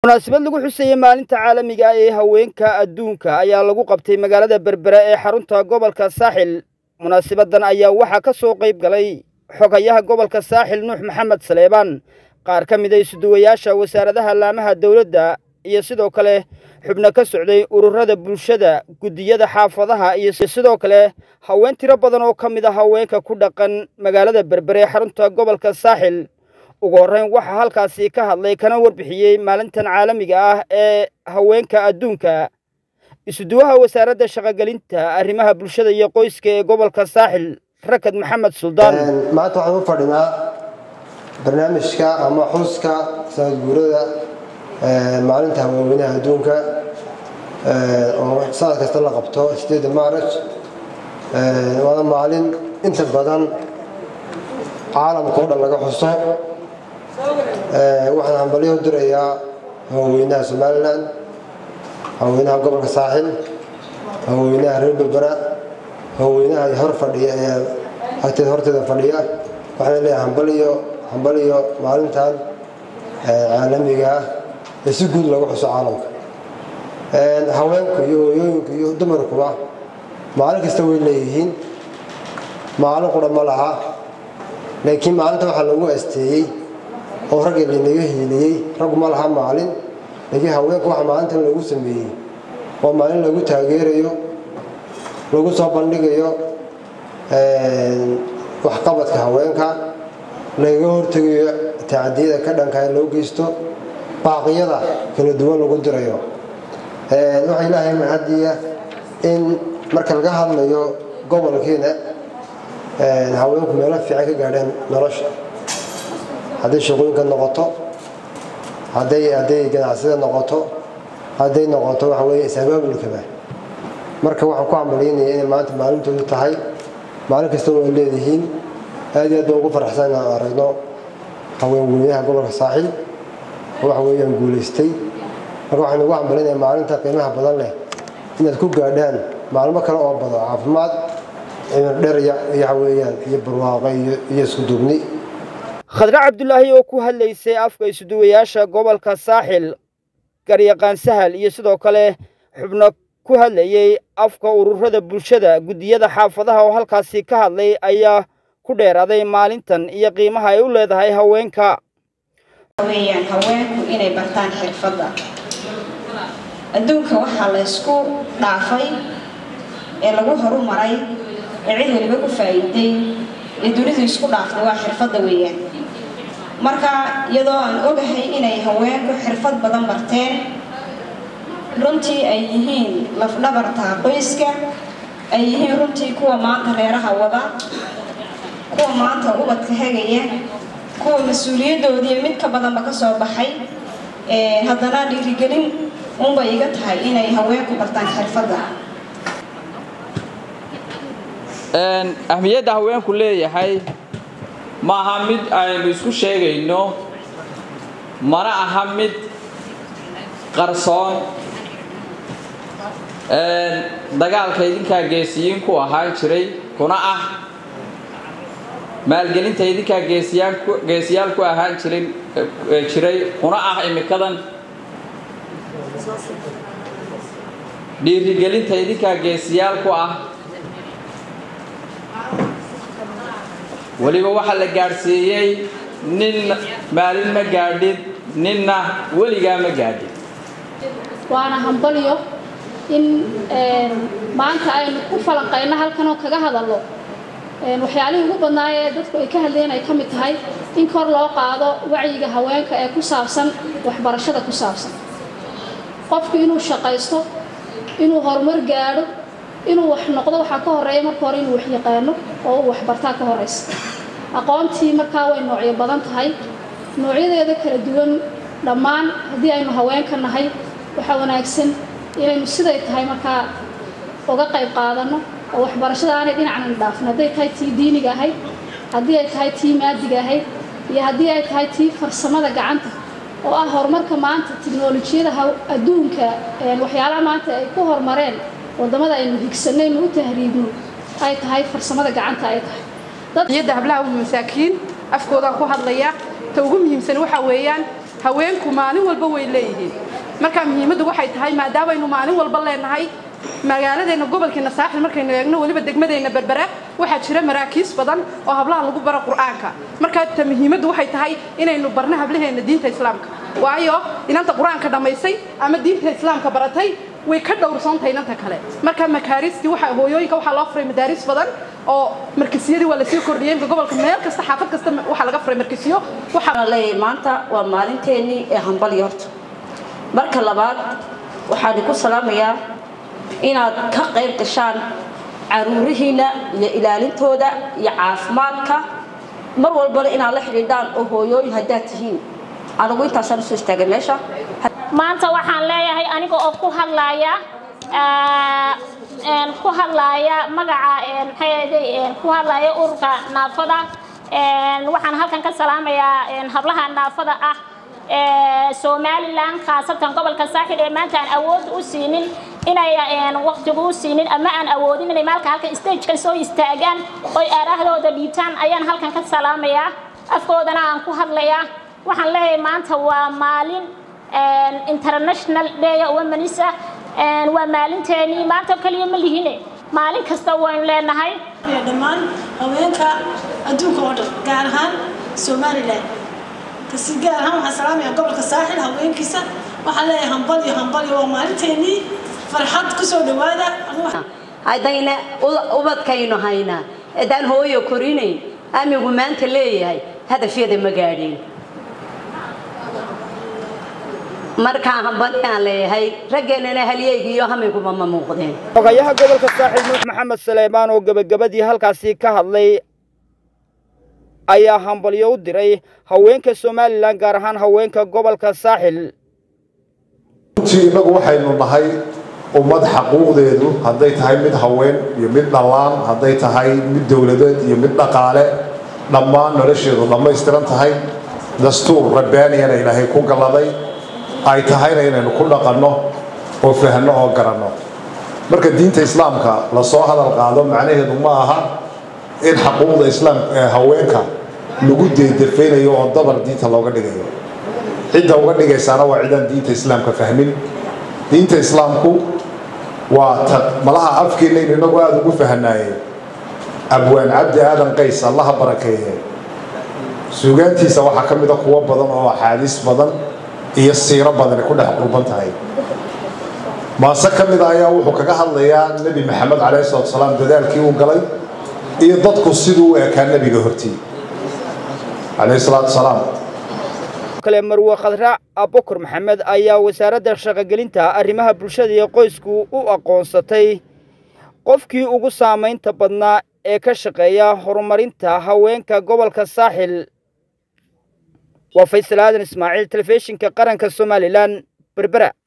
munaasabad lagu xusayey maalinta caalamiga ah ee haweenka adduunka ayaa lagu qabtay magaalada berbera ee xarunta gobolka saaxil munaasabaddan ayaa waxaa ka soo qayb galay xogayaha gobolka saaxil nuux maxamed saleebaan qaar ka mid a isuduwayaasha wasaaradaha laamaha dowladda iyo sidoo kale xubno ka socday ururada bulshada guddiyada xaafadaha iyo sidoo kale haween tiro badan oo ka mid a haweenka ku dhaqan magaalada berbere ee xarunta gobolka saaxil ugu horreyn waxaa halkaasi ka hadlay kana warbixiyey maalintan caalamiga ah ee haweenka adduunka isuduwaha wasaaradda shaqogelinta arrimaha bulshada iyo qoyska ee gobolka saaxil rakad maxamed suldaan maanta waxaan u fadhinaa barnaamijka ama xuska sanad guurada maalinta haweenweynaha adduunka oo sanad kasta la qabto sideeda maaraj waana maalin inta badan caalamka o dhan laga xuso waxaan hambalyo u dirayaa haweenweynaha somalilan haweenweynaha gobolka saaxil haweenweynaha reer berbera haweenweynaha hor fadhiya ee agteeda horteeda fadhiya waxaan leeyahay hambaliyo hambaliyo maalintan caalamiga ah ee si guud lagu xuso caalamka haweenku iyo hooyooyinku iyo dumarkuba maalin kasta way leeyihiin maalin qura ma laha laakiin maalinta waxaa lagu asteeyey oo ragga lanaga hiiliyey raggu ma laha maalin laakiin haweenku waxa maalintan lagu sameeyey waa maalin lagu taageerayo lagu soo bandhigayo waxqabadka haweenka lagaga hortegayo tacadiyada ka dhanka loo geysto baaqiyada kala duwan lagu dirayo waxaa ilaahay mahadiya in marka laga hadlayo gobolkeena haweenku meelo fiican ka gaadheen nolosha hadday shaqooyinka noqoto hadday hadday ganacsida noqoto hadday noqoto waxa weeye is-abaabulkaba marka waxaan ku hambalyaynaya inay maanta maalintoodu tahay maalin kasta way leedihiin aad iyo aad baan ugu faraxsan inaan aragno haweenweynaha gobolka saaxil oo waxa weeyaan guulaystay marka waxaan ugu hambalyaynaya maalinta qiimaha badan leh inaad ku gaadhaan maalmo kale oo badan caafimaad cimir dheer iyo waxa weeyaan iyo barwaaqo iyo iyo isku duubni khadre cabdulaahi oo ku hadlaysay afka isuduwayaasha gobolka saaxil garyaqaan sahal iyo sidoo kale xubno ku hadlayey afka ururada bulshada guddiyada xaafadaha oo halkaasi ka hadlay ayaa ku dheeraaday maalintan iyo qiimaha ay u leedahay haweenka weyaan haweenku inay bartaan xirfadda adduunka waxaa la ysku dhaafay ee lagu horumaray ee cid waliba ku faa'iiday ee dunidu isku dhaaftay waa xirfadda weeyaan marka iyadoo aan ogahay inay haweenku xirfad badan barteen runtii ay yihiin lafdhabarta qoyska ay yihiin runtii kuwa maanta reeraha wada kuwa maanta ubadka hegaya kuwa mas-uuliyadoodii mid ka badanba ka soo baxay haddana dhiirigelin unbay iga tahay inay haweenku bartaan xirfadda ahmiyadda haweenku leeyahay ma aha mid aynu isku sheegayno mana aha mid qarsoon dagaalka idinkaa geesiyiin ku ahaan jiray kuna ah maalgelinta idinkaa geesiyaal ku ahaan jirin jiray kuna ah imikadan dhiirigelinta idinkaa geesiyaal ku ah weliba waxaa la gaadhsiiyey nin maalin ma gaadhin ninna weligaa ma gaadhin waana hambalyo in maanta aynu ku falanqayno halkanoo kaga hadallo waxyaalihii ugu badnaay ee dadku ay ka hadleen ay ka mid tahay in kor loo qaado wacyiga haweenka ee ku saabsan waxbarashada ku saabsan qofku inuu shaqaysto inuu horumar gaadho inuu wax noqdo waxaa ka horeeya marka hore inuu wax yaqaano oo uu waxbartaa ka horeysa aqoontii markaa way noocyo badan tahay noocyadeeda kala duwan dhammaan haddii aynu haweenka nahay waxaa wanaagsan inaynu siday tahay markaa uga qayb qaadanno oo waxbarashada aanay dhinacnan dhaafin hadday tahay tii diiniga ahayd haddii ay tahay tii maadiga ahayd iyo haddii ay tahay tii farsamada gacanta oo ah horumarka maanta tiknolojiyada adduunka waxyaalaha maanta ay ku horumareen wadamada aynu higsanaynu u tahriibno ay tahay farsamada gacanta ay tahay iyada hablaha masaakiin afkoodaan ku hadlaya ta ugu muhiimsan waxaa weeyaan haweenku maalin walba way leeyihiin marka muhiimaddu waxay tahay maadaamaynu maalin walba leenahay magaaladeenna gobolkeena saaxil markaynu eegno weliba degmadeenna berbera waxaa jira maraakiis badan oo hablaha lagu baro qur'aanka marka ta muhiimaddu waxay tahay inaynu barno hablaheenna diinta islaamka waayo inanta qur-aanka dhammaysay ama diinta islaamka baratay way ka dhowrsoontahay inanta kale marka makaariistii waxa hooyooyinka waxaa loo furay madaaris badan oo markisiyadii waa lasii kordhiyey imka gobolka meel kasta xaafad kasta waxaa laga furay markisiyo waxaan leeyahay maanta waa maalinteennii ee hambalyo horta marka labaad waxaan ku salaamayaa inaad ka qayb gashaan caruurihiinna iyo ilaalintooda iyo caafimaadka mar walbana inaad la xidhiidhaan oo hooyooyin haddaad tihiin anigu intaasaan usoo istaagay meesha maanta waxaan leeyahay aniga oo ku hadlaaya ku hadlaaya magaca maxay ku hadlaaya ururka naafada waxaan halkan ka salaamayaa hablaha naafada ah somalilan khaasatan gobolka saaxil ee maanta aan awood u siinin inay waqtigu u siinin ama aan awoodin inay maalka halkan stagekan soo istaagaan oy aaraahdooda dhiibtaan ayaan halkan ka salaamayaa afkoodana aan ku hadlayaa waxaan leeyahay maanta waa maalin international day womenisa waa maalinteenii maanta kaliya ma lihine maalin kasta waynu leenahay dhammaan haweenka adduunka oo dhan gaar ahaan somalilan kasi gaar ahaan waxaan salaamayaa gobolka saaxil haweenkiisa waxaan leeyahay hambalyo hambalyo waa maalinteenii farxad kusoo dhawaada haddayna ubadkaynu haynaa haddaan hooyo korinayn amigu maanta leeyahay hadafyada ma gaadheen markaa hambali aan leeyahay raggeennana halyeyga iyo hamiguba ma muuqdeen xogayaha gobolka saaxiil nuux maxamed saleymaan oo gebagabadii halkaasi ka hadlay ayaa hambalyo u diray haweenka somalilan gaar ahaan haweenka gobolka saaxil runtii innagu waxaynu nahay ummad xaquuqdeedu hadday tahay mid haween iyo mid dhallaan hadday tahay mid dowladeed iyo mid dhaqaale dhammaan nolosheedu dhammaystiran tahay dastuur rabbaaniyana ilaahay ku galladay ay tahayna inaynu ku dhaqanno oo fahanno oo garanno marka diinta islaamka lasoo hadal qaado macnaheedu ma aha in xaquuqda islaam haweenka lagu deedafaynayo oo dabar diinta looga dhigayo cidda uga dhigaysaana waa cidaan diinta islaamka fahmin diinta islaamku waa ta malaha afkeennayn inagu aada ugu fahanaaye abwaan cabdi aadan qays allaha barakeeye suugaantiisa waxaa ka mida kuwo badan oo axaadiis badan iyo siiro badani ku dhex qurban tahay maase ka mid a ayaa wuxuu kaga hadlayaa nebi maxamed calayhi salatu salaam dadaalkii uu galay iyo dadku siduu u ekaa nebiga hortii calayhi salaatu salaam kale marwe khadraac abukar maxamed ayaa wasaaradda shaqogelinta arrimaha bulshada iyo qoysku u aqoonsatay qofkii ugu saamaynta badnaa ee ka shaqeeya horumarinta haweenka gobolka saaxil waa faysal aadan ismaaciil telefishinka qaranka somalilan berbera